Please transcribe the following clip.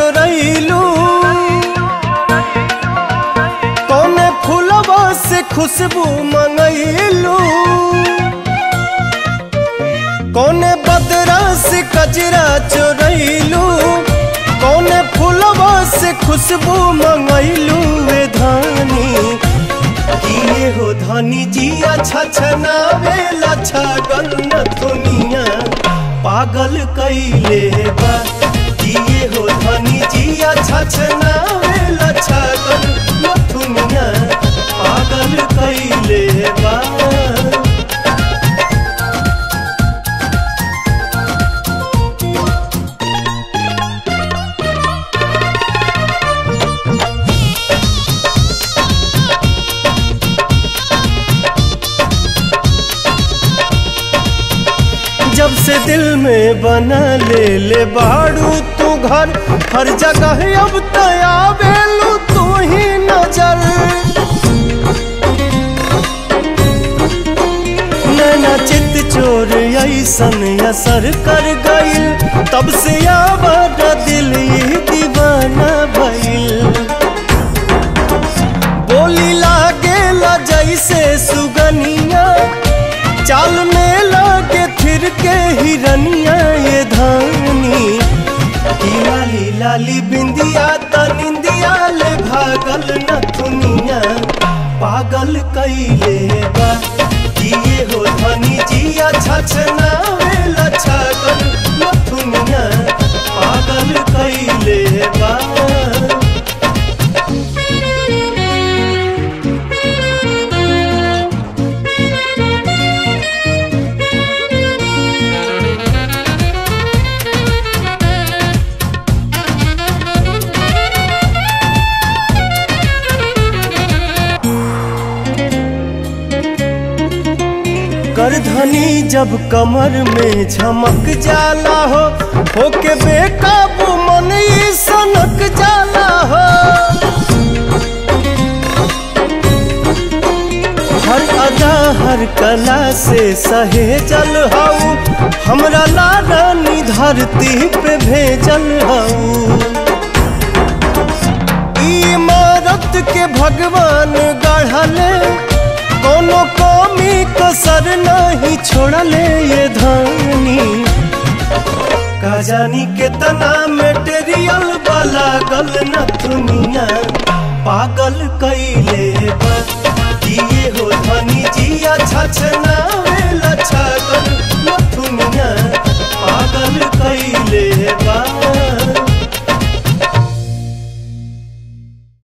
चोरैलू कौने फूलवा से खुशबू मंगैलू कौने बदरा से कजरा चोरैलू कौने फूलवा से खुशबू मंगैलू वे धानी किए हो धनी जी अच्छा छनावे लच्छा गल न दुनिया पागल कैले बा किए हो धनी जी अच्छा छनावे लच्छा गल न दुनिया पागल कैले बा जब से दिल में बना ले ले बाड़ू तू घर हर जगह अब तया बेलू तू ही नजर नैना चित चोर ऐसन असर कर गइल तब से आवाज दिल ये दीवाना भइल बोली लागेला जैसे सुगनिया चाल में लागे फिर के हिरनिया ये धानी की लाली लाली बिंदिया त निंदिया ले भागल न दुनिया पागल कैले बा किए हो धनी जिया छछना वेला छागल न दुनिया पागल कैले बा करधनी जब कमर में झमक जाला हो होके बेकाबू मन ई सनक जाला हो हर अदा हर कला से सहेजल हऊ हमरा लारानी धरती पे भेजल हऊ इमारत के भगवान गढ़ले कोनो कमी कसर नहीं छोड़ले ये धानी का जानी कितना मेटेरियल वाला गल न दुनिया पागल कैले बा किए हो धनी जिया छछन